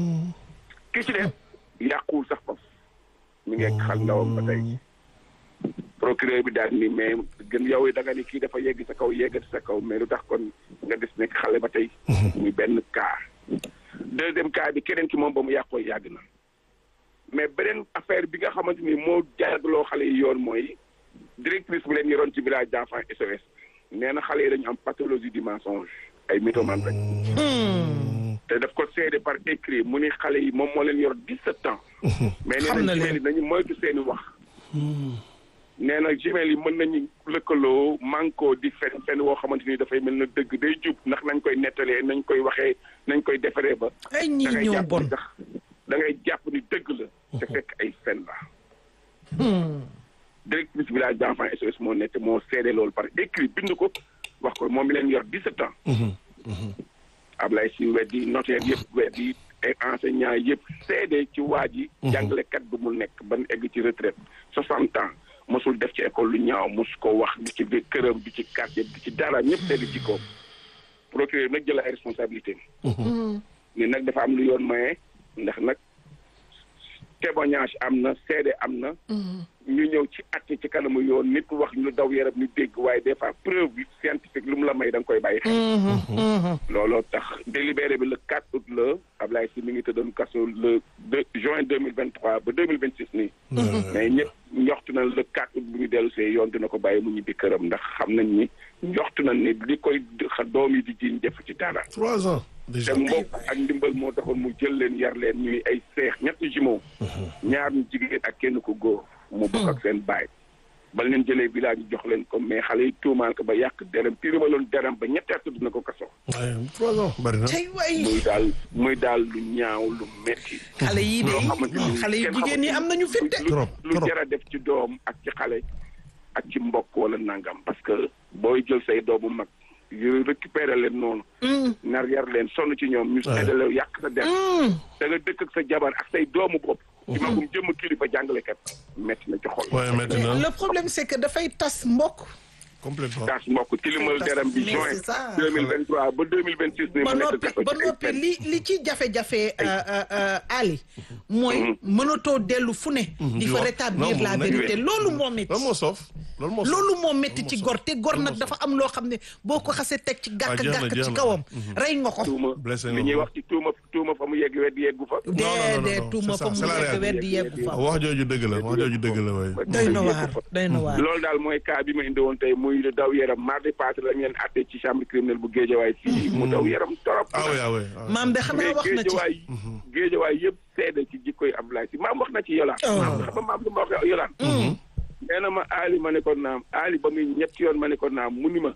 ki ci def yàquwul sax foofu mi ngi xal ndawam ba tey procureur bi daal ni mais gën yow da nga ni kii dafa yegg sa kaw yeggati sa kaw mais lu tax kon nga des nekk xale ba tey muy benn cas deuxième cas bi keneen ki moom ba mu yàqoo yàgg na mais beneen affaire bi nga xamante ni moo jaagloo xale yi yoon mooy directrice bi leen yoroon ci village d'enfants SOS nee na xale yi dañu am pathologie du mensonge ay mythomane rek te daf ko seede par écrit mu ni xale yi moom moo leen yor dix-sept ans mais nee na jumelles yi nañu moytu seeni wax nee na jumelles yi mën nañu lëkkaloo manko di fen fen woo xamante ni dafay mel na dëgg day jub ndax nañ koy nettalee nañ koy waxee nañ koy defaree ba ay ñii ñoo bon sax da ngay jàpp ni dëgg la te fekk ay fen la directrice village d'enfants SOS moo nekk moo seede loolu par écrit bind ko wax ko moom mi leen yor dix-sept ans Ablaye si weddi notaire yëpp weddi ay enseignants yëpp seede ci waa ji jàngalekat bi mu nekk ban egg ci retraite soixante ans mosul def ci école lu ñaaw mos ko wax di ci këram di ci quartier di ci dara ñëpp seede ci koom procureur nag jël ay responsabilité ni nag dafa am lu yoon maye ndax nag témoignage am na seede am na ñu ñëw ci atte ci kanamu yoon nit wax ñu daw yaram ñu dégg waaye des fois preuve bi scientifique lu mu la may da nga koy bàyyi xel looloo tax délibéré bi le 4 août la Ablaye si mi ngi tëddoon kaso le 2 juin 2023 ba 2026 nii mais ñëpp njoxtu na le 4 août bu ñu dellu see yoon dina ko bàyyi mu ñibbi këram ndax xam nañ ni njoxtu na ni li koy doom yi di jiñ def ci dara trois ans déjà te mbokk ak ndimbal moo taxoon mu jël leen yar leen ñuy ay seex ñetti jumeaux ñaar ñu jigéen ak kenn ko góor mu bokk ak seen baay ba leen jëlee village yi jox leen ko mais xale yi tuumaal ko ba yàq derem tirimaloon derem ba ñetti at dina ko kaso waaye trois ans bari na tey waay muy daal muy daal lu ñaaw lu metti xale yi loo de xamante ni xale yu kenn jigéen ñi am nañu fit de lu Trop, lu trop. jar a def ci doom ak ci xale ak ci mbokk wala nangam parce que booy jël say doomu mag yu récupérer leen noonu nar yar leen sonn ci ñoom ñu seddale yàq sa der da nga dëkk ak sa jabar ak say doomu bopp ci magum jëmm kilifa jàngalekat metti na ci xol waaye maintenant le problème c'est que dafay tas mbokk complètement taas mbokk tilimal deram bi Mais juin c'est ça. 2023 ba 2026 ni ba mu nekk noppi kaso ba ci ay noppi fen. li li ci jafe-jafe Ali mooy mënatoo dellu fu ne di fa wax. rétablir Non, la moom vérité loolu moo métti loolu moo soof loolu moo soof loolu moo métti ci gor te gor nag dafa am loo xam ne boo ko xasee teg ci gàkk jeex na, gàkk jeex ci na. kawam rey nga ko tuuma Blessé li nga ñuy ko. wax ci tuuma tuuma fa mu yegg wedd yeggu fa non, non, dee non, tuuma c'est fa ça, mu c'est la nekk réalité. weddi yeggu fa wax jooju dëgg la wax jooju dëgg la waaye doy na waar doy na waar loolu daal mooy cas bi ma indi woon tey muy daw yaram mardi passé lañ leen àtte ci chambre criminelle bu Géejawaay fii mu daw yaram torop ah oui ah oui ah oui. maam de xanaa mais wax na ci Géejawaay Géejawaay yëpp seede ci jikkoy Ablaye si maam wax na ci yolaan maam xam nga maam lu ma wax yolaan nee na ma Ali ma ne ko naam Ali ba muy ñetti yoon ma ne ko naam mu ni ma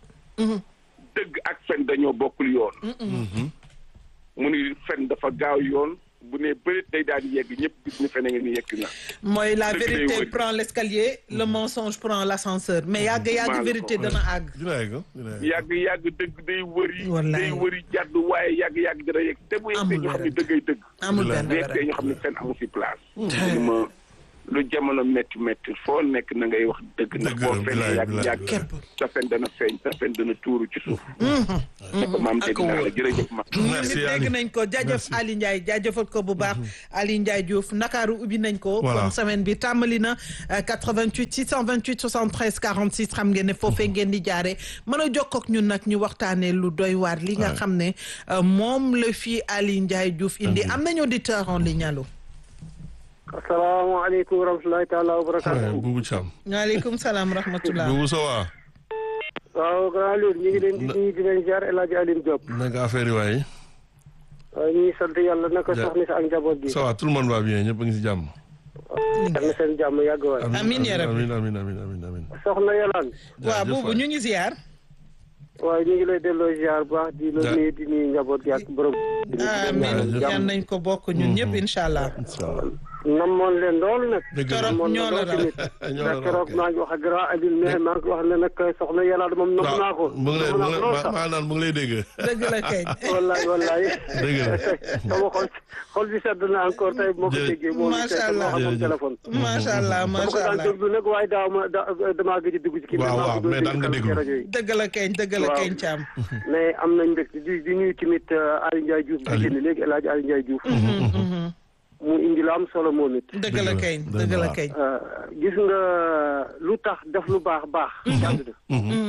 dëgg ak fen dañoo bokkul yoon mu ni fen dafa gaaw yoon bu ne bërit day daal di yegg ñëpp gis ni fene nga ni yegg na mooy la Dëgg day vérité wëy. prend l'escalier le mensonge prend l'ascenseur mais yàgg yàgg Maa la vérité ko dana àgg dina yegg dina yegg. yàgg yàgg dëgg day wëri Wallaay. day wëri jàdd waaye yàgg yàgg dina yegg te bu yegsee ñu xam ne dëggay dëgg amul benn bu yegsee ñu xam ne fenn amu fi place lu ma lu jamono métti métti foo nekk na ngay wax dëgg ndax Dëgg boo la, fenn bilaay, yàgg bilaay, yàgg Képp. sa fen dana feeñ sa fen dana tuuru ci suuf ne ko maam dégg naa la jërëjëf ma Merci, nit Ali. dégg nañ ko jaajëf Merci. Ali Ndiaye jaajëfal ko bu baax Ali Ndiaye Diouf Ndakaaru ubbi nañ ko Voilà. kon semaine bi tàmbali na euh, 88 628 73 46 xam ngeen ne foofee ngeen di jaare mën a jokkoo ak ñun nag ñu waxtaanee lu doy waar li nga Ouais. xam ne euh, moom la fi Ali Ndiaye Diouf indi am nañu auditeur en ligne allo asalaamaaleykum wa rahmatulahi taala wa Ouais, barakaatu. Boubou Thiam. waaleykum salaam rahmatullah Boubou ça va. waaw grand Alioune ñu ngi leen di nuyu di leen ziar El Hadj Alioune Diop. naka affaire yi waaye. waaw ñu ngi sant yàlla naka Ja- soxna si ak njaboot gi. ça va tout le monde va bien ñëpp a ngi si jàmm. yal na seen jàmm yàgg waay. Amiin ya rabbi. amiin amiin amiin amiin amiin. soxna Yolande. waaw jaajëf boobu waay. ñu ngi ziar waaw ñu ngi lay delloo ziar bu baax di la Ja- nuyu di nuyu njaboot gi ak borom. amiin jaajëf. yan nañ ko bokk ñun ñëpp incha allah incha allah. namoon leen lool nag. dëgg la. Torop namoon ñoo la lool raw. tamit. ñoo la raw, ndax keroog ok. maa ngi wax ak grand Alioune mais maa ngi wax ne nag soxna Yolande moom nam naa ko. mu ngi lay nam mu naa ngi ko lool lay sax. maa naan mu ngi lay dégg. dëgg la kay wallaay wallaay. dëgg la. sama xol xol bi sedd na encore tey moo ko Jërëjëf. déggee. moo ngi Macha seet Allah. moo xamoon Jërëjëf. téléphone. macha allah dama ko macha daan allah déglu nag waaye daaw ma da damaa gëj a dugg ci kii. Waaw, maa waaw, ko doon mais daan nga déglu déglu. ci rajo yi. dëgg la keñ dëgg la Waaw. keñ Thiam. mais am nañ mbégte di di nuyu tamit Aliou Ndiaye Diouf. di Ali. génn léegi El Hadj Aliou Ndiaye Diouf. mu indi lu am solo moom it. dëgg la keñ Dëgg la, dëgg la waaw. keñ. Euh, gis nga lu tax def lu baax baax. jàng na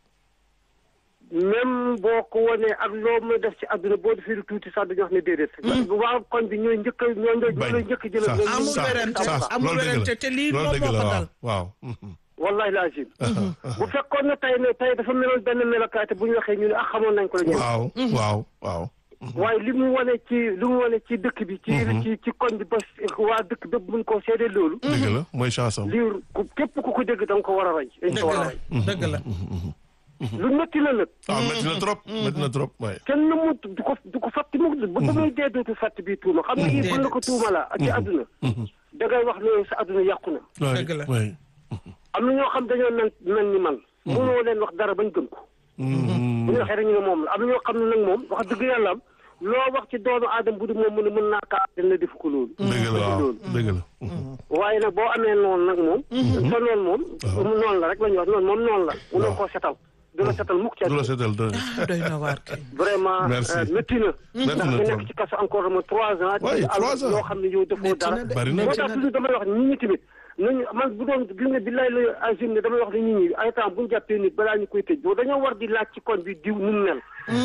même boo ko wanee ak loo mën a def ci àdduna boo defee lu tuuti sax dañuy wax ne déedéet. waa koñ bi ñooy njëkk a ñooy ñooy bañ njëkk a jël. sax ñooy amul njëkk a sax werante, sax amul loolu dëgg la. werante te lii loolu moom dëgg moo la ko waaw dal. waaw. wallahi laazim bu fekkoon ne tey ne tey dafa meloon benn melokaay te bu ñu waxee ñu ne ah xamoon nañ ko la ñu. waaw waaw waaw. waaye li mu wane ci li mu wane ci dëkk bi. ci ci ci koñ bi ba waa dëkk bépp mun koo seede loolu. dëgg la mooy chance am. lii ku képp ku ko dégg da nga ko war a rey. dañ dëgg ko war a la rey dëgg la. lu métti la nag. waaw métti na trop métti na trop waaye. kenn mu du ko du ko fàtte mu ba ba muy dee dootu fàtte bii tuuma xam nga yii buñ la ko tuuma la ci àdduna. da ngay wax ne sa àdduna yàqu na. Dëgg la. waay. am na ñoo xam dañoo mel mel ni man. mënoo leen wax dara bañ gëm ko. bu ñu waxee rek ñu ne moom la am na ñoo xam ne nag moom wax dëgg yàlla am loo wax ci doomu aadama bu du moom mu ne mën naa kaa dina def ko loolu. dëgg la waaw loolu. dëgg la. waaye nag boo amee noonu nag moom. sa noonu moom. noonu la rek la ñuy wax noonu moom noonu la. mënoo koo setal. du la setal mukk ci du la àdduna. seetal dëgg. ah doy na waar kay. vraiment Merci. euh, métti na. Métti ndax na nga trop. nekk ci kaso encore ma trois ans. Ouais, ci trois alal ans. yoo xam ne yow defoo Métti dara. na de. Bari na moo de. tax toujours damay wax nit ñi tamit nañu man bu doon gis nga billaay la agim ne damay wax ne nit ñi ay temps bu ñu jàppee nit balaa ñu koy tëj boo dañoo war di laaj ci koñ bi diw nu mu mel.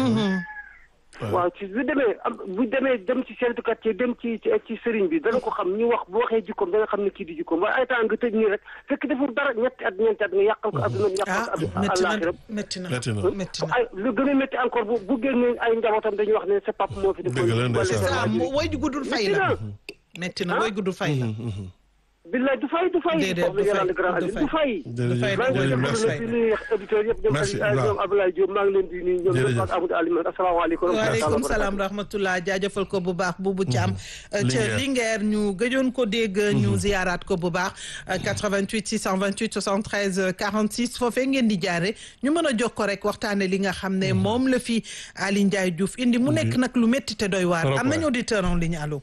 waaw ci bu demee am bu demee dem ci chef de quartier dem ci ci ci sëriñ bi dana ko xam ñu wax bu waxee jikkoom dana xam ne kii di jikkoom waaye ay temps nga tëj nii rek fekk deful dara ñetti at ñeenti at nga yàqal ko adduna yàqal ah ko addu- métti na àllaaxiram métti na Métti na. métti na. ay lu gën a métti encore bu bu génnee ay njabootam dañuy wax ne sa papa moo fi defoon Dëgg la, ndeysaan. wala sa ah waajur. mu woy ju guddul fay métti la. na métti na woy guddul fay la. billaay du fay du fay Déedéet, soxna du fay, Yolande Grand du Aliou fay. du fay jërëjëf maa ngi jërëjëf leen merci. di nuyu auditeurs yëpp ñoom Merci, Aliou Ibrahima. ñoom Abdoulaye Diop maa ngi leen di nuyu ñoom Jërëjëf. ñëpp ak Amadou Aliou asalaamaaleykum waaleykum salaam rahmatullah jaajëfal ko bu baax Boubou Thiam ca Linguère. Linguère ñu gëjoon ko dégg ñu ziyaaraat ko bu baax 88 628 73 46 foofee ngeen di jaare ñu mën a jokkoo rek waxtaane li nga xam ne moom la fi Ali Ndiaye Diouf indi mu nekk nag lu métti te doy waar Trop am nañu waay. auditeur en ligne allo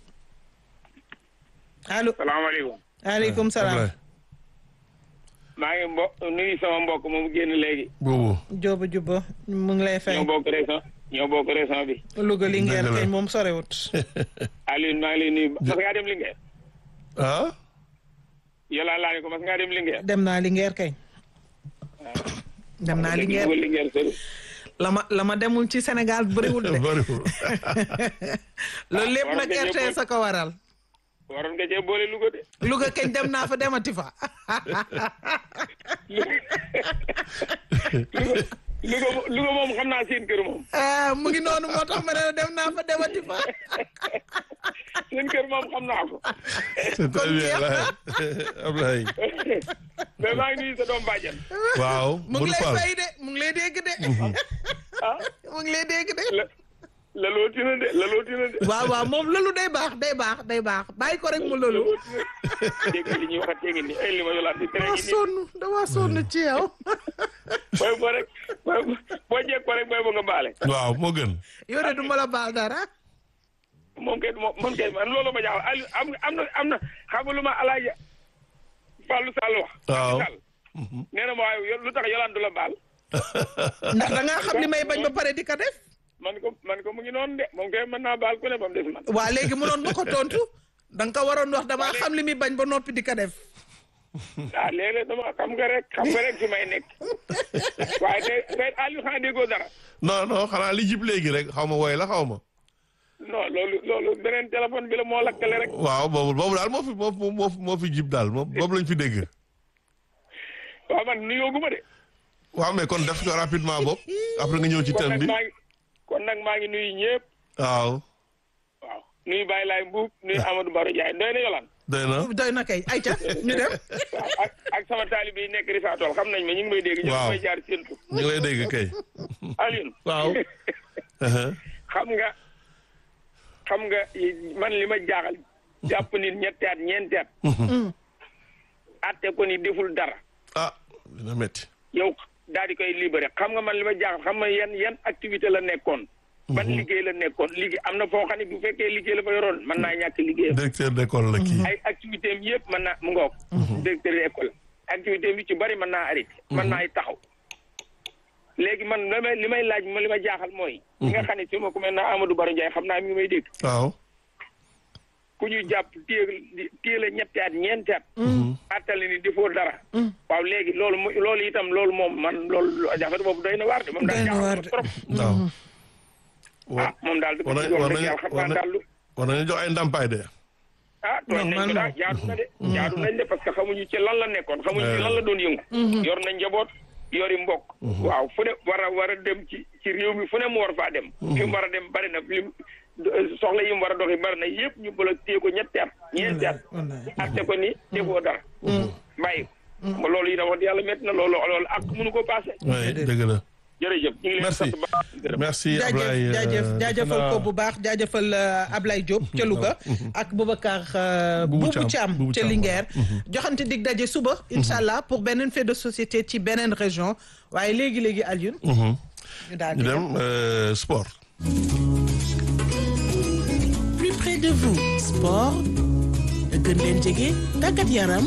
allo salaamaaleykum aleykum salaam Ablaye. maa ngi mbo nuyu sama mbokk moom génn léegi boobu. Jóoba Juba mu ngi lay fay ñoo bokk région ñoo bokk région bi Louga Linguère Dëgg la. kañ moom sorewut Alioune maa ngi lay nuyu mas ngaa dem Linguère ah. yàlla laa ne ko mas ngaa dem Linguère dem naa Linguère kañ dem naa Linguère Louga Linguère sori la ma la ma demul ci Sénégal bëriwul de bariwul. loolu lépp waroon nag nga ñëw RTS a ko waral waroon nga cee boole Louga de Louga kañ dem naa fa demati fa Louga Louga mo- Louga moom xam naa seen kër moom ah mu ngi noonu moo tax ma ne la dem naa fa demati fa seen kër moom xam naa ko c'est très bien jeex na. Ablaye. mais maa ngi nuyu sa doom bàjjan waaw. mu ngi Bul lay Fall. fay de mu ngi lay dégg de ah mu ngi lay dégg de le la looti na de la looti na de. waaw waaw moom loolu day baax day baax day baax bàyyi ko rek mu loolu. dégg nga li ñuy waxatee ngi nii ay li ma yolaat di tere dama ngi nii. sonn dama sonn ci yow. booy boo rek booy boo jekk ko rek booy boo nga baale. waaw moo gën. yow de du ma la baal dara. moom kay moom moom kay man loolu ma jaaxal Aliou am am na am na xam nga lu ma alaaja Fallou Sall wax. Waaw. Sall nee na ma waaye yow lu tax Yolande du la baal. ndax da ngaa xam li may bañ ba pare di ko def. man ko man ko mu ngi noonu de moom kay mën naa baal ku ne ba mu des man. waa léegi mënoon nga ko tontu da nga ko waroon wax damaa xam li muy bañ ba noppi di ko def. ah léeg-léeg dama xam nga rek xam nga rek fi may nekk waaye tey tey Aliou xanaa déggoo dara. non non xanaa li jib léegi rek xaw ma woy la xaw ma. non loolu loolu beneen téléphone bi la moo lakkale rek. waaw boobu boobu daal moo fi moo fi moo fi moo fi jib daal moom boobu lañ fi dégg. waaw man nuyoo gu ma de. waaw mais kon def ko rapidement bopp après nga ñëw ci kon thème nag bi maa ngi kon nag maa ngi nuyu ñëpp. waaw waaw nuyu Baye Laye Mbuub nuyu Amadou Baro Ndiaye doy na yolaan doy na doy na kay ayca ñu dem. waaw ak ak sama taalibe yi nekk Risatol xam nañ ma ñu ngi may dégg. Waaw. ñu ngi may jaar seen tur. ñu ngi lay dégg kay. Alioune. Waaw. xam nga xam nga man li ma jaaxal jàpp nit ñetti at ñeenti at. atte ko ni deful dara. ah dina métti. yow daal di koy libéré xam nga man li ma jaaxal xam nga yan yan activité la nekkoon. ban liggéey la nekkoon liggéey am na foo xam ne bu fekkee liggéey la fa yoroon mën naa ñàkk liggéeyam. directeur d'école la kii. ay activité am yëpp mën naa mu ngoog. directeur d'école activité am yu ci bari mën naa arrêté. mën naa ay taxaw. léegi man li may li may laaj li ma jaaxal mooy. li nga xam ne si ma ku mel ne Amadou Baro Ndiaye xam naa mi ngi may dégg. waaw. ku ñu jàpp téye téye la ñetti at ñeenti at. attali ni defoo dara. waaw léegi loolu mo loolu itam loolu moom man loolu jafe boobu doy na waar de moom daal Doy na waar jaaxal de. na trop. waaw. ah moom daal di ko war ci nañu wax war dëgg nañu yàlla xam war naa daal lu. war nañu jox ay ndàmpaay de. ah tooñ nañ ko daal jaadu na de. jaadu nañ de parce que xamuñu ci lan la nekkoon xamuñu ci lan la doon yëngu. yor na njaboot yori mbokk. waaw fu ne war a war a dem ci ci réew mi fu ne mu war faa dem. fi mu war a dem bari na lim soxla yi mu war a doxi bari na yëpp ñu bëgg a téye ko ñetti at ñeenti at. atte ko ni defoo dara. bàyyi ko. loolu yi da wax yàlla métti na loolu loolu ak mënu ko passé. oui dëgg la. jërëjëf ñu ngi leen di merci sant ba gërëm. merci jaajëf Ablaye. jaajëf euh, jaajëfal defe ko naa- bu baax jaajëfal euh, Ablaye Diop ca Louga ak Boubacar euh, Boubou Boubou Thiam, Thiam Boubou ca Thiam, Linguère joxante dig daje suba incha allah pour beneen fait de société ci beneen région waaye léegi-léegi Alioune Mhm. ñu daal ñu di dem euh, sport. plus près de vous sport gën leen jege tàggat yaram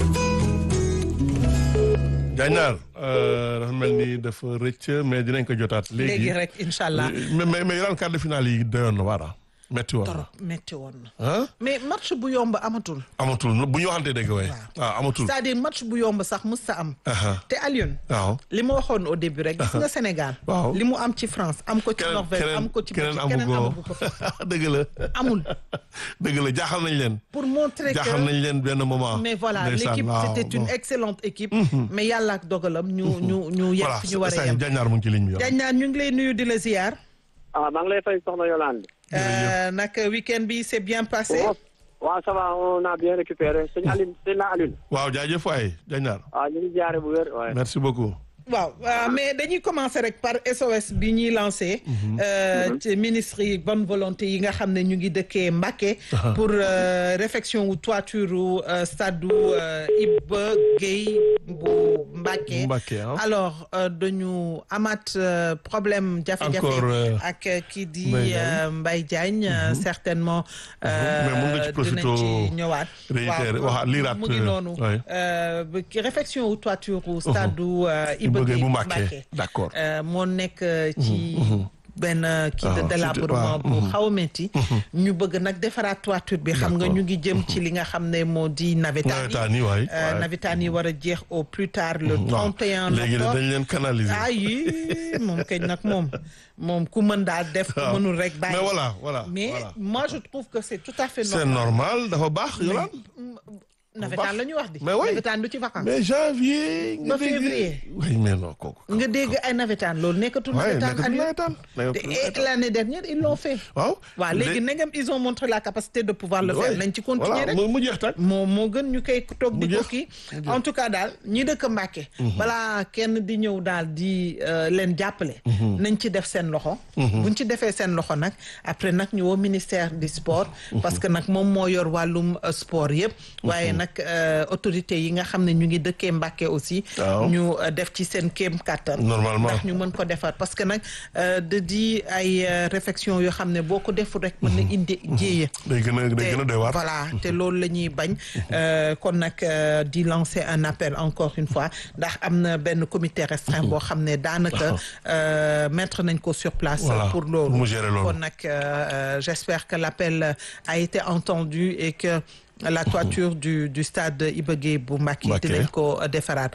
Jaañaar dafa mel ni dafa rëcc mais dinañ ko jotaat léegi. léegi rek incha allah mais mais mais yoraan quart de finale yi doyoon na waar ah. metti woon na. trop métti woon na ah mais match bu yomb amatul amatul bu ñu waxantee dëgg waaye. waaw amatul. c'est-à-dire match bu yomb sax mus sa am Aha. te Alioune waaw. li ma waxoon au début rek gis nga Sénégal Waaw. li mu am ci France am ko ci keneen Norvège am ko ci keneen Belgique keneen amu amagu ko ko dëgg la. amul dëgg la jaaxal nañ leen. pour montrer que jaaxal nañ leen benn moment. mais voilà Ndeysaan, l'équipe waaw, c'était une bon. excellente équipe mais yàlla ak dogalam ñu ñu ñu yem voilà fi ñu war a saa yem Jaañaar mu ngi ci ligne bi. yow. Diagne ñu ngi lay nuyu di la ziar ah maa ngi lay fay soxna Yolande. Euh, nag week-end bi c'est bien passé waaw ça va on a bien récupéré sëñ Aline sëñ la Aline. waaw jaajëf waay Jaañaar. waaw ñu ngi jaare bu wér waaye. merci beaucoup. waaw euh, mais dañuy commencer rek par SOS bi ñuy lancé euh, ci ministre yi bonne volonté yi nga xam ne ñu ngi dëkkee Mbacké pour euh, réfection wu toiture u euh, stade u euh, Iba Gueye bu Mbacké Mbacké, hein. alors euh, dañu amaat euh, problème jafe-jafe Encore, euh, ak euh, kii di Mbaye Diagne. euh, Mbaye Diagne euh, certainement Mais mun nga ci euh, profito dinañ ci ñëwaat réitérer, waxaat, liiraat, mu ngi euh, noonu ouais. euh, ba- ki réfection wu toiture u stade u euh, Iba Iba Gueye Gueye bu bu Mbacké. Mbacké. D'accord. Euh, moo nekk euh, ci benn euh, kii Ah, de délabrement surtout, bu ah, xaw a métti ñu bëgg nag defaraat toiture bi xam nga D'accord. ñu ngi jëm ci li nga xam ne moo di navétane Navétane yi, waay, Euh, waay. navétane yi war a jeex au plus tard le waaw 31 léegi octobre dañ leen canaliser. ah yi moom kañ nag moom moom ku mën daal def ku waaw. mënul rek bàyyi mais voilà voilà. mais voilà. moi je trouve que c'est tout à fait c'est normal normal dafa baax Yolande. nawetaan la ñu wax di mais oui nawetaan du ci vacances mais janvier. nga Ba dégg- février. oui mais non kooku. nga dégg ay nawetaan loolu nekkatul waaye nawetaan nekkatul Aliou. nawetaan. nekkatul te nawetaan. et l'année dernière ils l'ont fait waaw. waaw léegi nagam ils ont montré la capacité de pouvoir le faire Ouais. nañ ci continuer voilà rek mu mu jeex tag. moo moo gën ñu koy toog di Mu ko jeex. kii Mu jeex. en tout cas daal ñi dëkk Mbàkke balaa kenn di ñëw daal di euh, leen jàppale nañ ci def seen loxo buñ ci defee seen loxo nag après nag ñu woo ministère du sport parce que nag moom moo yor wàllum euh, sport yëpp waaye nag euh, autorités yi nga xam ne ñu ngi dëkkee Mbàkke aussi Waaw. ñu euh, def ci seen kéem kàttan Normalement. ndax ñu mën ko defar parce que nag euh, da di ay euh, réflexion yoo xam ne boo ko deful rek mën na indi jéeya day gën a day gën a doy waar. voilà te loolu la ñuy bañ euh, kon nag euh, di lancer un appel encore une fois ndax am na benn comité restreint boo xam ne daanaka euh, mettre nañ ko sur place Voilà, pour loolu pour mu gérer loolu. kon nag euh, euh, j'espère que l'appel a été entendu et que la toiture du du stade Iba Guèye bu Mbacké Mbacké. dinañ ko defaraat